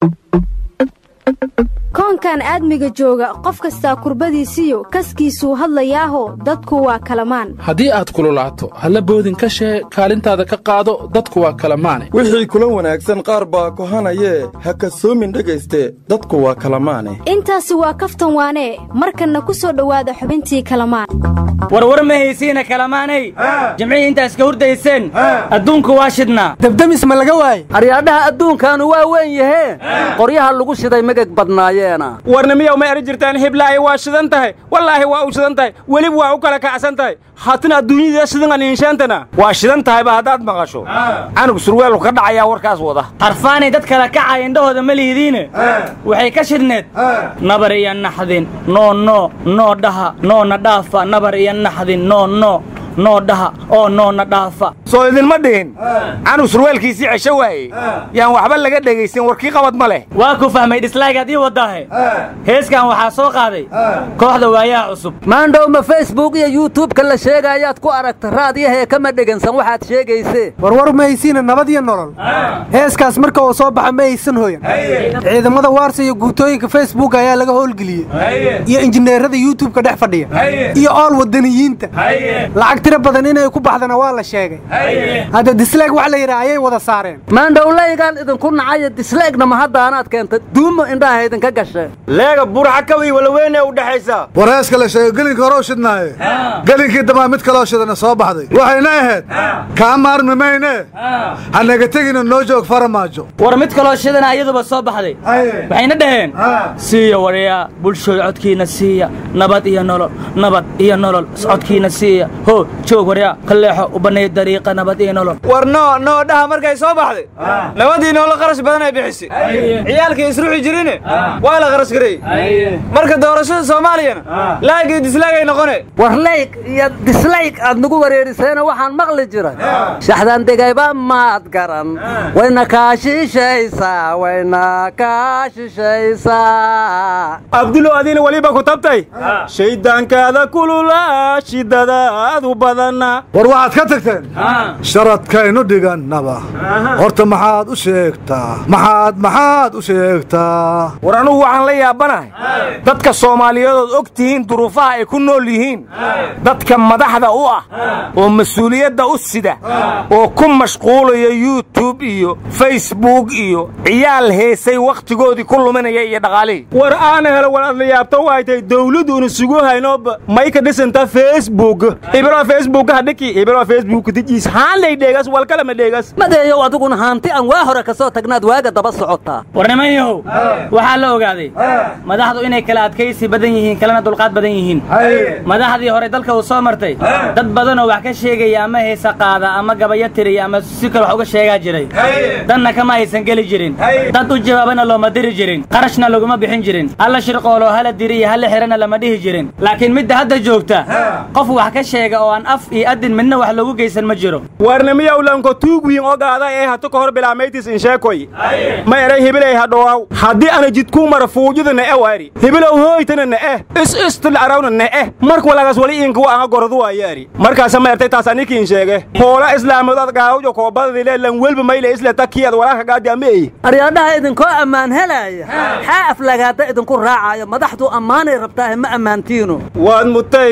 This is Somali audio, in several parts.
koonkan aadmiga jooga qof kastaa kurbadiisiyo kaskiisuu hadlayaaho dadku waa kalamaan haddii aad kululaato halla boodin ka shee kaalintaada ka qaado dadku waa kalamaane wixii kula wanaagsan qaar baa kohanayee ha kasoomin dhegayste dadku waa kalamaane intaasi waa kaftan waanee markanna ku soo dhowaada xubintii kalamaan warwar ma haysiina kalamaanay jimcihii intaas ka hurdayseen adduunku waa shidnaa dabdamis ma laga waaye aryaadhaha adduunkaanu waa weyn yahee qoryaha lagu shiday megeg badnaayeena warnimiyow ma eri jirtaan hiblaahi waa shidan tahay wallaahi waa u shidan tahay welib waa u kala kacsan tahay haatan adduunyada shidan aniinshaantana waa shidan tahayba haddaad maqasho canug surweelku ka dhacayaa warkaas wada harfaanay dad kala kacaya indhahooda ma lihidiine waxay ka shidhneed nabar iyo naxdin noo noo noo dhaha noona dhaafa nabar iyo naxdin noo noo noo dhaha oo noona dhaafa soo idinma dhihin canug surweelkiisii cesho waaye yaan waxba laga dhegaysan warkii qabad ma leh waa ku fahmay dhislaagaad ii wadaahe heeskan waxaa soo qaaday kooxda waayaha cusub maandhow ma facebook iyo yuutubka la sheegaayaad ku aragta raadiyahee kama dhegansan waxaad sheegaysee warwar ma haysiina nabad iyo nolol heeskaas marka uu soo baxa ma haysan hoyan ciidamada waarsa iyo guutooyinka facebook ayaa laga howlgeliyey iyo injineerada yuutubka dhex fadhiya iyo ool wadaniyiinta lacag tiro badan inay ku baxdana waa la sheegay hadda disleeg wax la yidhaha ayay wada saareen maandhowlaygaan idinku nacaya disleegna ma haddaanaad keenta duumo indhaha idinka gashe leega burxakawi walaweyne u dhexaysa war heeska la sheegay gelinka hore u shidnaaye gelinkii dambaa mid kaloo shidana soo baxday waxayna ahayd kaa maarmi mayne hanaga tegina noo joog faramaajo war mid kaloo shidana iyaduba soo baxday waxayna dhaheen siiya waryaa bulshooda codkiina siiya nabad iyo nolol nabad iyo nolol codkiina siiya ho joog waryaa ka leexo u banneeya dariiqa nabad iyo nolol war noo noo dhaha markay soo baxday nabadii noola qarash badan ay bixisay ciyaalkii isruxi jirine waa la qarash gareeyey marka doorashada soomaaliyana laagii dislaagay noqone war layg iyo dislayg aad nagu wareeriseena waxaan maqli jiray shaxdan degayba maad garan wayna kaa shishaysaa wayna kaa shishaysaa abdulo adiina weliba ku tabtay shayddaankaada kulula shidadaadu badana war waxaad ka tagteen sharadkaynu dhigannaba horta maxaad u sheegtaa maxaad maxaad u sheegtaa war anugu waxaan la yaabanahay dadka soomaaliyadood og tihiin duruufaha ay ku nool yihiin dadka madaxda u ah oo mas-uuliyadda u sida oo ku mashquulaya youtub iyo facebook iyo ciyaal heesay wakhtigoodii ku luminaya iyo dhaqaalihii war aana helo war adla yaabta waaytay dawladduuna sugu haynoba may ka dhisanta facebook ibro facebook hadhiki ibro facebook dijiis haanlay dheegas walkalama dheegas madeeyow adiguna haanti aan waa hore ka soo tagnaad waaga daba socotaa war nimanyahow waxaa la ogaaday madaxdu inay kala adkaysi badan yihiin kalena dulqaad badan yihiin madaxdii hore dalka uu soo martay dad badanoo wax ka sheegaya ama heesa qaada ama gabayo tiriya ama si kale wax uga sheegaa jiray danna kama aysan geli jirin dad u jawaabana looma diri jirin qarashna laguma bixin jirin halla shirqooloo hala diri iyo halla xirana lama dhihi jirin laakiin midda hadda joogta qof wax ka sheega oo aan af iyo adin midna wax loogu geysan ma jiro warnimiyow lanko tuugwiin ogaada ee hatu ka hor bilaamaytis insheekoy ma eray hibilay hadhowaaw haddii ana jidkuu mara fuujida ne'e waari hibilow hooytana ne'e is istul arawna ne'e mark walagaas wali inkuwa anga goradu waayaari markaasa ma ertay taas anikiin sheege hoola islaamood ad gaawjo koobadadile lan welba mayle isle takiyad walaaka gaadi ama ey aryaadhaha idinkoo ammaan helaaya xaa aflagaada idinku raacayo madaxdu ammaanay rabtaahe ma ammaantiino waad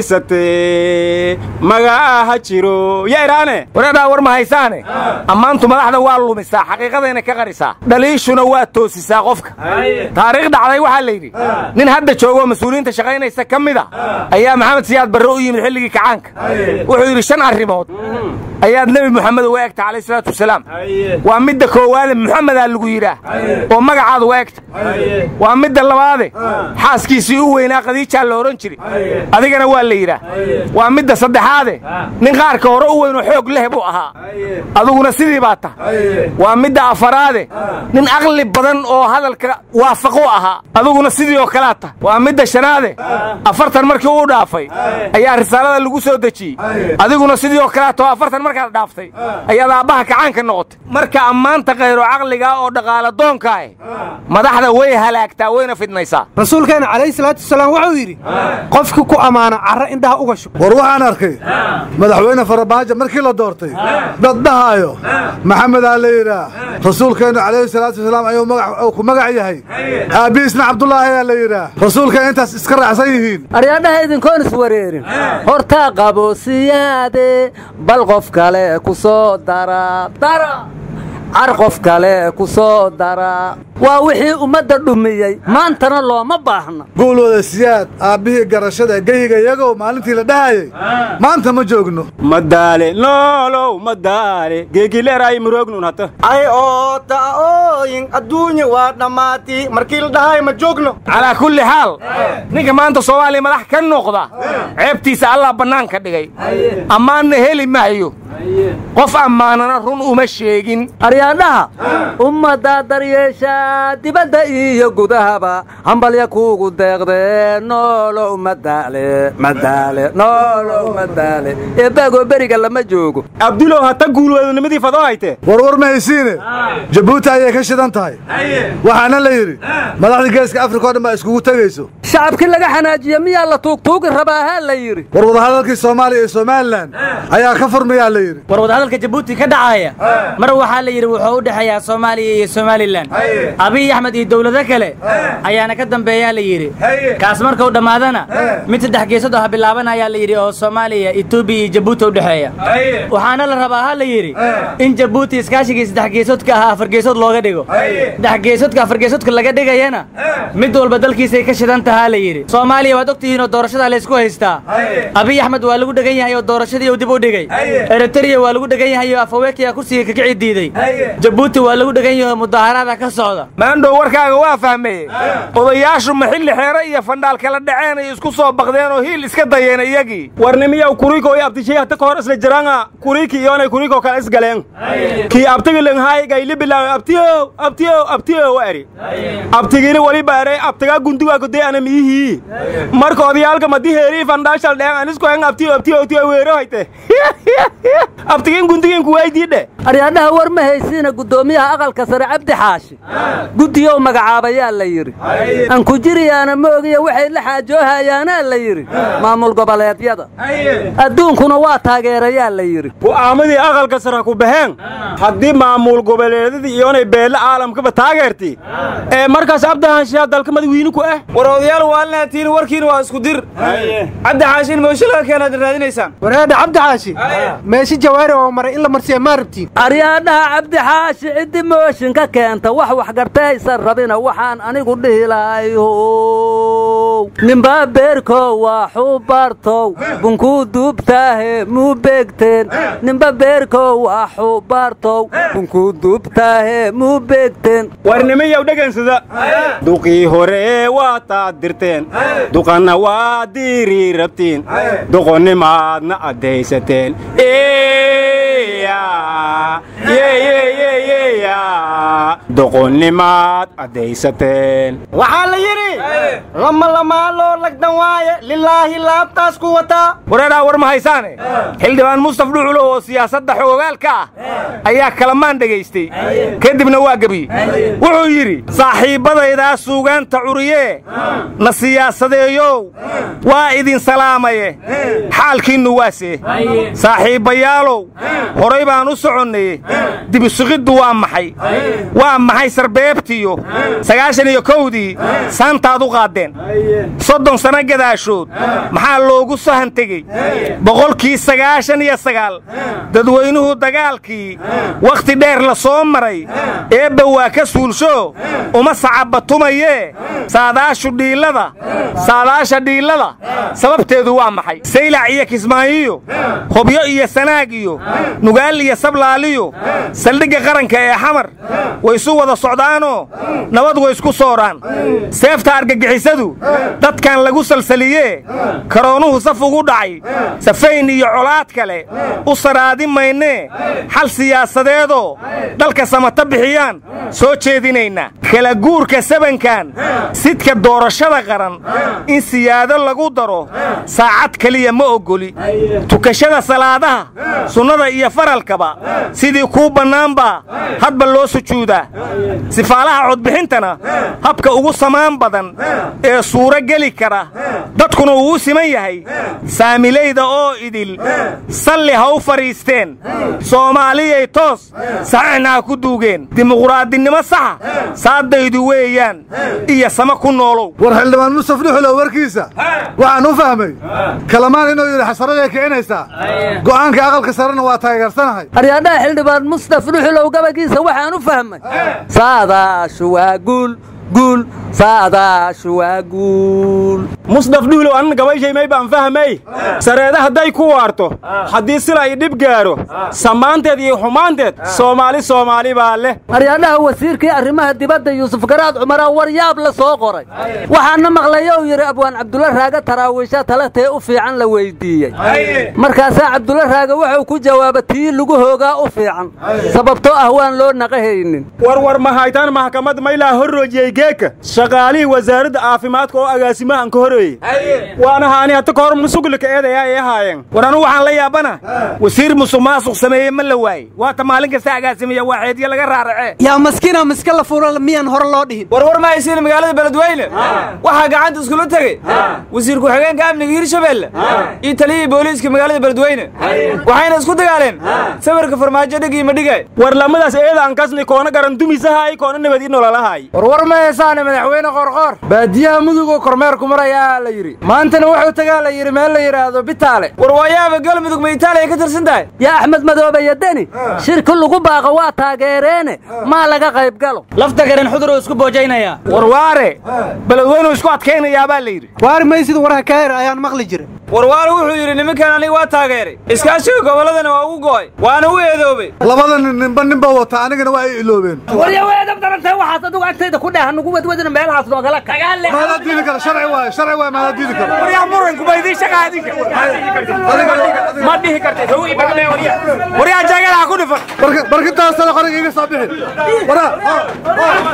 mutaysatee magacaa ha jiro ya iraane wareedhaa war ma haysaane ammaantu madaxda waa lumisaa xaqiiqadayna ka qarisaa dhaliishuna waa toosisaa qofka taariikh dhacday waxaa la yidhi nin hadda joogoo mas-uuliyiinta shaqaynaysa ka mid a ayaa maxamed siyaad barre u yimid xilligii kacaanka wuxuu yidhi shan arrimood ayaad nebi moxamed uga egta calayh salaatu wasalaam waa midda koowaade muxamedaa lagu yidhaah oo magacaada uga egta waa midda labaade xaaskiisii u weynaa khadiijaa la odhan jiri adigana waa la yidhaah waa midda saddexaade nin qaarka hore u weynoo xoog leh buu ahaa aduguna sidii baa tah waa midda afaraade nin aqli badan oo hadalka waafaqu ahaa aduguna sidii oo kalea tah waa midda shanaade afartan markii uu dhaafay ayaa risaalada lagu soo dejiyey adiguna sidii oo kalea taho afartan markaad dhaaftay ayaad aabbaha kacaanka noqotay marka ammaanta khayro caqligaa oo dhaqaala doonkaah madaxda way halaagtaa wayna fidmaysaa rasuulkeena calayhi salaatu wasalaam wuxuu yidhi qofki ku ammaana carro indhaha uga shub war waxaan arkay madaxweyne farmaajo markii la doortay dad dhahaayo maxamedaa la yidhaah rasuulkeennu calayhi salaatu wasalaam ayuu magac ku magac yahay aabbihiisna cabdulaahi ayaa la yidhaah rasuulka intaas iska raacsan yihiin aryaadhaha idinkoon iswareerin hortaa qaboosiyaade bal qof kale ku soo dara dara car qof kale ku soo dara waa wixii ummadda dhumiyey maantana looma baahna guulwada siyaad aabbihii garashada geyiga iyagow maalintii la dhahayay maanta ma joogno madaale noolow madaale geegileeraay muroognun hata ay oo ta'ooyin adduunya waa dhammaati markii la dhahay ma joogno calaa kulli xaal ninka maanta soomaaliya madax ka noqda ceebtiisa allah bannaanka dhigay ammaanna heli maayo qof ammaanana run uma sheegin aryaadhaha ummadda daryeeshaa dibadda iyo gudahaba hambalya kuugu deeqdee noolow madaale madaale noolow madaale eebaagoo beriga lama joogo abdulow hata guulwadanimadii fadoo hayte warwar ma haysiine jabuuti ayay ka shidan tahay waxaana la yidhi madaxda geeska afrika o dhan baa iskugu tegayso shacabkii laga xanaajiye miyaa la tuugtuugi rabaahaa la yidhi war wadahadalkii soomaaliya iyo somalilan ayaa ka furmayaa la yidhi war wadahadalka jabuuti ka dhacaya mar waxaa la yidhi wuxuu u dhexeeyaa soomaaliya iyo somalilan abiy axmed iyo dowlado kale ayaana ka dambeeyaa la yidhi kaas markuu dhammaadana mid saddex geesood ah bilaabanayaa la yidhi oo soomaaliya etoobiya iyo jabuuti u dhexeeya waxaana la rabaa ha la yidhi in jabuuti iskaashigii saddex geesoodka ahaa afar geesood looga dhigo saddex geesoodka afar geesoodka laga dhigayana mid walba dalkiisay ka shidan tahaa la yidhi soomaaliya waad ogtihiin oo doorashadaa laysku haystaa abiy axmed waa lagu dhegan yahay oo doorashadii uu dib u dhigay eritrea waa lagu dhegan yahay oo afaweykiya kursiga kakici diiday jabuuti waa lagu dhegan yahay oo mudaaharaada ka socda maandhow warkaaga waa fahmeye odayaashu ma xilli xeere iyo fandhaal kala dhaceen ay isku soo baqdeen oo hiil iska dayeen iyagii warnimiyaw kuriiko iyo abtishay hata ka hor isla jiraanga kuriiki iyoonay kuriiko kale isgaleen kii abtigilenhaay gayli bilaawe abtiyow abtiyow abtiyow eri abtigini waliba eray abtigaa gundigaa goday ana miyihii marka odayaalka madi heerii fandhaashal dheen anisku en abtiyo abtiyo abtiyo weero hayte abtigin gundigin kuwaydiidhe aryaadhaha war ma haysiina guddoomiyaha aqalka sare cabdi xaashi guddiyow magacaabayaa la yidhi aan ku jiriyaana ma ogiya waxay la xaajoohayaanaa la yidhi maamul goboleedyada adduunkuna waa taageerayaa la yidhi go'aamadii aqalka sare ku baxeen haddii maamul goboleedyadii iyoonay beelle caalamkaba taageerti ee markaas cabdihaanshiyaa dalka madawiini ku ah war odayaal waalnaatiin warkiina waa isku dir cabdi xaashin moosho laga keenaad raadinaysaan wareedha cabdi xaashi meeshi jawaari oo maray in la marsiya maa rabtiin aryaadhaha cabdi xaashi ciddi mooshin ka keenta wax waxgartaysan rabina waxaan anigu dhihi lahayow ninbaa beerkow waa xubartow bunkuu duubtaahe muu beegteen ninba beerkow waa xubartow bunkuu duubtaahe muu beegteen warnimiyow dhegansada duqii hore waa taad dirteen duqanna waa diirii rabtiin doqonnimaadna addaysateen doqonnimaad addaysateen waxaa la yidhi lama lamaa loo lagdan waaye lilaahi laabtaas ku wataa wareedhaa war ma haysaane xildhibaan mustaf dhuculo oo siyaasadda xoogaalka ah ayaa kalamaan dhegaystay kadibna waa gebiyey wuxuu yidhi saaxiibbadaydaa suugaanta curiyee na siyaasadeeyow waa idin salaamaye xaalkiinnu waasee saaxiibbayaalow horay baan u soconnaye dibisuqiddu waa maxay waa maxay sarbeebtiyo sagaashan iyo kowdii saantaad u qaaddeen soddon sanno gadaashood maxaa loogu sahan tegey boqolkii sagaashan iyo sagaal dadweynuhu dagaalkii wakhti dheer la soo maray eebba waa ka suulsho uma sacabatumayee saadaashu dhiillada saadaasha dhiillada sababteedu waa maxay saylac iyo kismaayiyo hobyo iyo sanaag iyo nugaal iyo sablaaliyo saldhigga qaranka ee xamar way isu isu wada socdaanoo nabad way isku sooraan seefta argagixisadu dadkan lagu salsaliyee karoonuhu saf ugu dhacay safayn iyo colaad kale u saraadi maynee xal siyaasadeedoo dalka samata bixiyaan soo jeedinaynaa kala guurka sabankan sidka doorashada qaran in siyaado lagu daro saacad keliya ma oggoli tukashada salaadaha sunnada iyo faralkaba sidii kuu bannaanbaa hadba loo sujuudaa sifaalaha codbixintana habka ugu samaan badan ee suuro geli kara dadkuna uu u siman yahay saamilayda oo idil salli ha u fadhiisteen soomaaliyay toos saxiixna ha ku duugeen dimuquraadinimo saxa saadaydu weeyaan iyo sama ku noolow war xildhibaan mustaf dhuxulow warkiisa waxaan u fahmay kalamaan inuu yidhi xasaraday kicinaysaa go'aanka aqalka sarena waa taageersanahay aryaadhaha xildhibaan mustaf dhuxulow gabagiisa waxaan u fahmay saadaashu waa guul guul saadaashu waa guul musdaf dhuulow anna gabayshay may baan fahmay sareeda hadday ku waarto haddii sila i dhib gaaro samaanteed iyo xumaanteed soomaali soomaali baa leh aryaadhaha wasiirkii arrimaha dibadda yuusuf garaad cumaraa war yaab la soo qoray waxaana maqlaya uu yidhi abwaan cabdulla raaga taraawiisha talatee u fiican la weyddiiyey markaasaa cabdulla raaga wuxuu ku jawaaba tii lagu hoogaa u fiican sababtoo ah waan loo naqahaynin warwar mahaytaan maxkamad maylaa horroojiyey geeka shaqaalihii wasaaradda caafimaadka oo agaasimahan ka horeeyey waana haani hata ka hor musuglika eedayaa ay ahaayeen war anu waxaan la yaabana wasiir musuq maasuq sameeye ma la waayey waata maalin kasta agaasimiya waaxeedyo laga raaracee yaa maskiina miska la fuura miyaan hore loo dhihin warwar ma haysiin magaalada beledweyne waxaa gacanta iskula tegey wasiir ku-xigeenka amniga hirshabeelle iyo taliyihii booliiska magaalada beledweyne waxayna isku dagaaleen sawirka farmaajo dhig iyo madhigay war lamadaas eedaan kasni koona garan dumisahaay koona nabad i nololahaay warwar ma heesaane madaxweyne qorqoor baadiyaha mudugoo kormeerku marayaa la yidhi maantana wuxuu tagaa la yidhi meel la yidhaahdo bitaale war waayaaba galmudug ma itaaliya ka tirsan tahay yaa axmed madoobe iyo deni shirki lagu baaqa waa taageereene maa laga qayb galo lafta garan xuduruu isku boojaynaya warwaare beledweynuu isku adkaynayaa baa la yidhi waari maysid warha kaahir ayaan maqli jiray warwaale wuxuu yidhi nimankan aniga waa taageeray iskaashiga gobolladana waa ugu go'ay waana u eedoobay labada nin ninba ninba wata anigana waa ay iloobeen warya weedab darantay waxaas adigu agtayda ku dheh nugu wadwadina meelahaas noogala maadaa diidi kara sharci waaye sharci waaye maadaa diidi kara waryaa muranku ba idiin shaqa adinka ma dhihi kartid hawi badne waryaa waryaa jaagada ha ku dhifan barkintaasala qoriga iga soo bixi waraa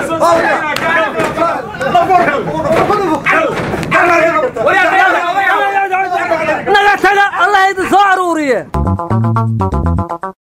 naga taga allah idin soo aruuriye